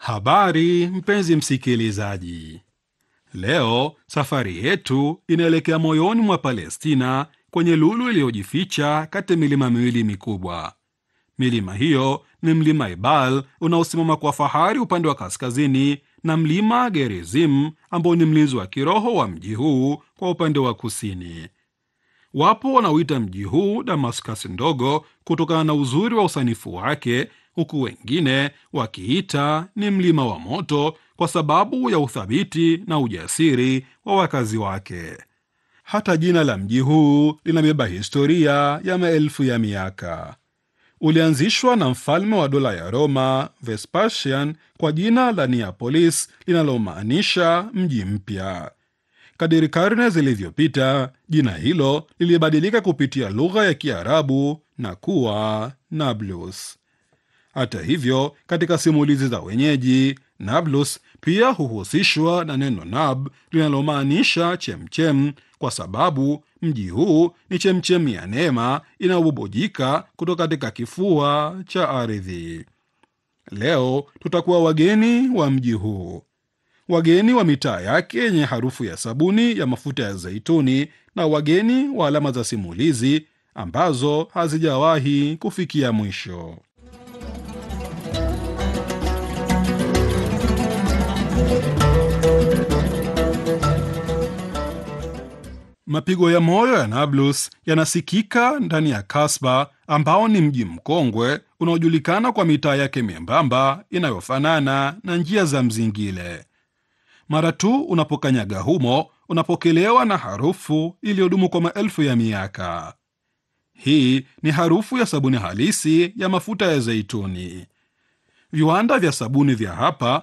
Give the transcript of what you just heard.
Habari mpenzi msikilizaji, leo safari yetu inaelekea moyoni mwa Palestina, kwenye lulu iliyojificha kati ya milima miwili mikubwa. Milima hiyo ni mlima Ebal unaosimama kwa fahari upande wa kaskazini na mlima Gerizim ambao ni mlinzi wa kiroho wa mji huu kwa upande wa kusini. Wapo wanaoita mji huu Damascus ndogo kutokana na uzuri wa usanifu wake, huku wengine wakiita ni mlima wa moto kwa sababu ya uthabiti na ujasiri wa wakazi wake. Hata jina la mji huu linabeba historia ya maelfu ya miaka. Ulianzishwa na mfalme wa dola ya Roma Vespasian kwa jina la Neapolis linalomaanisha mji mpya. Kadiri karne zilivyopita, jina hilo lilibadilika kupitia lugha ya Kiarabu na kuwa Nablus. Hata hivyo, katika simulizi za wenyeji, Nablus pia huhusishwa na neno nab linalomaanisha chemchem, kwa sababu mji huu ni chemchem ya neema inayobubujika kutoka katika kifua cha ardhi. Leo tutakuwa wageni wa mji huu, wageni wa mitaa yake yenye harufu ya sabuni ya mafuta ya zaituni, na wageni wa alama za simulizi ambazo hazijawahi kufikia mwisho. Mapigo ya moyo ya Nablus yanasikika ndani ya Kasba ambao ni mji mkongwe unaojulikana kwa mitaa yake membamba inayofanana na njia za mzingile. Mara tu unapokanyaga humo, unapokelewa na harufu iliyodumu kwa maelfu ya miaka. Hii ni harufu ya sabuni halisi ya mafuta ya zeituni. Viwanda vya sabuni vya hapa